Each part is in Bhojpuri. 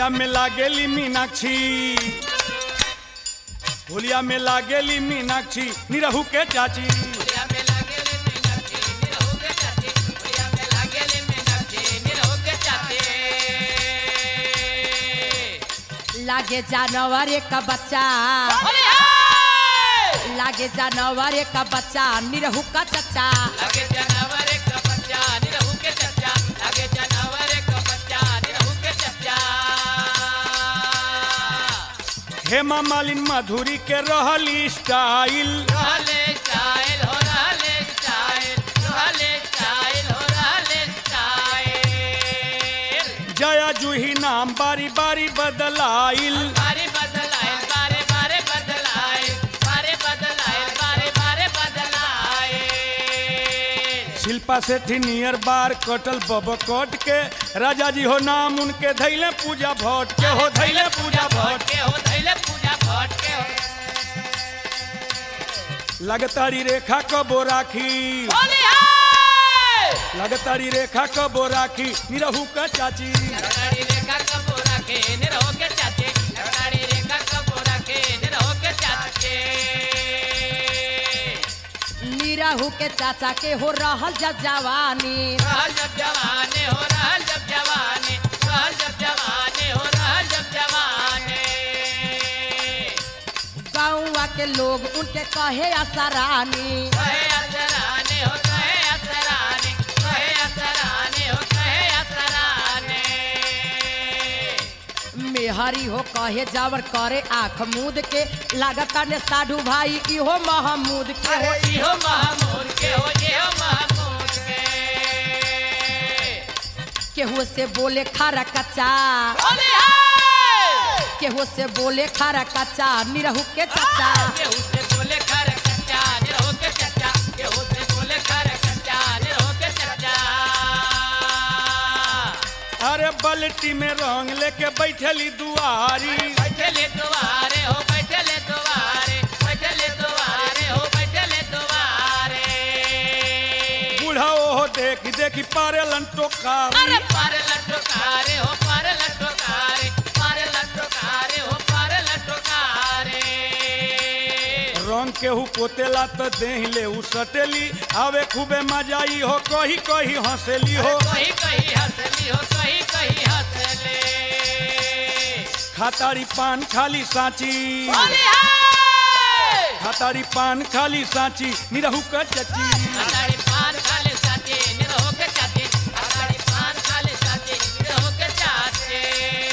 होलिया में लागेली मीनाक्षी होलिया में लागेली मीनाक्षी निरहू के चाची होलिया में लागेले मीनाक्षी निरहु के चाची होलिया में लागेले मीनाक्षी निरहु के चाची लागे जानवर एक बच्चा होलिया लागे जानवर एक बच्चा निरहू का चच्चा लगे जानवर का बच्चा निरहु के चच्चा लगे जानवर का बच्चा निरहु के चच्चा हेमा मालिन माधुरी के रहली स्टाइल रहले स्टाइल हो रहले स्टाइल रहले स्टाइल हो रहले स्टाइल जया जूही नाम बारी बारी बदलाइल बारे बदलाए बारे बारे बदलाए बारे बदलाए बारे बारे बदलाए शिल्पा सेठी नियर बार कटल बब कट के राजा जी हो नाम उनके धैले पूजा भट्ट के हो धैले पूजा भट्ट के हो धैले पूजा भट के हो लगतारी रेखा कबो राखी होली हाय लगतारी रेखा कबो राखी निरहू का चाची लड़ाड़ी रेखा कपूरा के निरहो के चाचे लड़ाड़ी रेखा कपूरा के निरहो के चाचे निरहू के चाचा के हो रहल जब जवानी रहल जब जवाने हो रहल जब जवाने रहल जब जवाने हो रहल जब जवाने गाँवा के लोग उनके कहे असरानी कहे असराने हो कहे असराने कहे असराने हो कहे असराने मेहरी हो कहे जावर करे आँख मूद के लागता ने साधु भाई इहो महमूद के हो अरे इहो महमूद के हो इहो महमूद के केहू से बोले खारा कच्चा होली हाय केहू से बोले खारा कच्चा निरहू के चाचा केहू से बोले खर कच्चा निरहो के चच्चा केहू से बोले खर कच्चा निरहो के चच्चा अरे बल्टी में रंग लेके बैठली दुआरी बैठले दुआरे हो बैठले दुआरे बैठले दुआरे हो बैठले दुआरे बूढ़ा ओहो देख देखी पारेलन टोकारी अरे पार लटकारे हो पार लटकारे पार लटकारे हो पार लटकारे रंग केहू पोतेला तो देह ले उ सटेली आवे खूबे मजाई हो कही कही हंसेली हो कहीं कहीं हंसली हो कहीं कहीं हंसले खातारी पान खाली साची होली हाय खातारी पान खाली साची निरहू का चची अगाड़ी पान खाले साथे निरहो के चाचे अगाड़ी पान खाले साथे निरहो के चाचे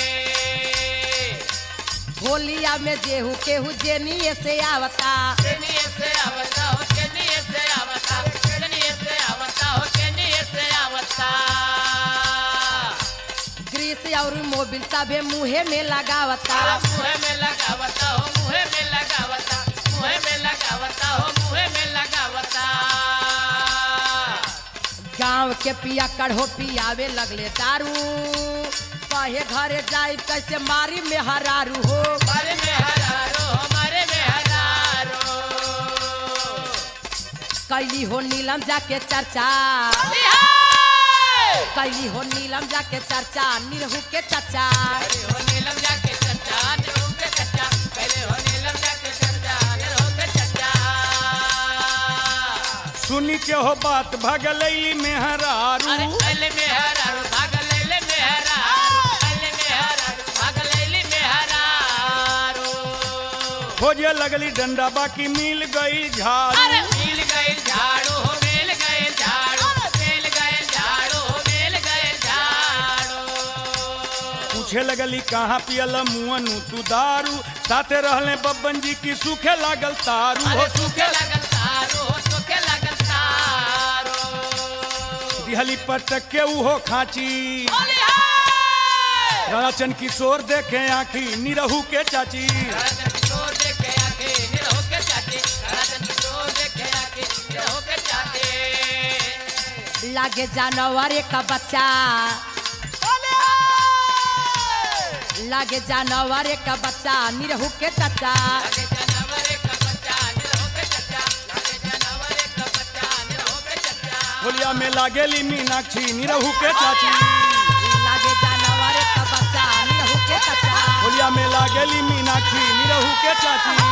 होलिया में जेहू केहू जेनिए से आवता केनिए से आवता हो केनिए से आवता केनिए से आवता हो केनिए से आवता ग्रीस और मोबिल सभे मुहे में लगावता तारा मुहे में लगावता हो मुहे में लगावता मुहे में लगावता हो मुहे में लगावता गांव के पिया कढ़ो पियावे लगले दारू कहे घरे जाई कैसे मारी में हरारू हो हमारे में हजारो हमारे में हजारो कैली हो नीलम जाके चर्चा बिहार कैली हो नीलम जाके चर्चा निरहू के चचा पहले हो नीलम जाके चच्चा निरहो के चच्चा पहले हो नीलम जाके चच्चा निरहो के चच्चा सुनी के हो बात भगलैली में हरारू अरे अले में हरारो भाग लैले में हरारो अले में हरारो भाग लैले में हरारो खोजे लगली डंडा बाकी मिल गई झाड़ू अरे मिल गए झाड़ू हो मिल गए झाड़ू मिल गए झाड़ू हो मिल गए झाड़ू पूछे लगली कहाँ पियल मुअनु तू दारू साथे रहले बब्बन जी की सूखे लागल तारू हो अरे सूखे लगल तारो हो सूखे लगल तारो दिहली पटक के उहो खाची होली हाय राचन किशोर देखे आखी निरहू के चाची राजन किशोर देखे आके निरहो के चाटे राजन किशोर देखे आके निरहो के चाटे लागे जानवर एक बच्चा लागे जानवर एक बच्चा निरहू के चचा लगे जानवर का बच्चा निरहो के चच्चा लगे जानवर का बच्चा निरहो के चच्चा होलिया में लागेली मीनाक्षी निरहू के चाची लागे जानवर एक बच्चा निरहू के अकेली मीनाक्षी निरहू के चाची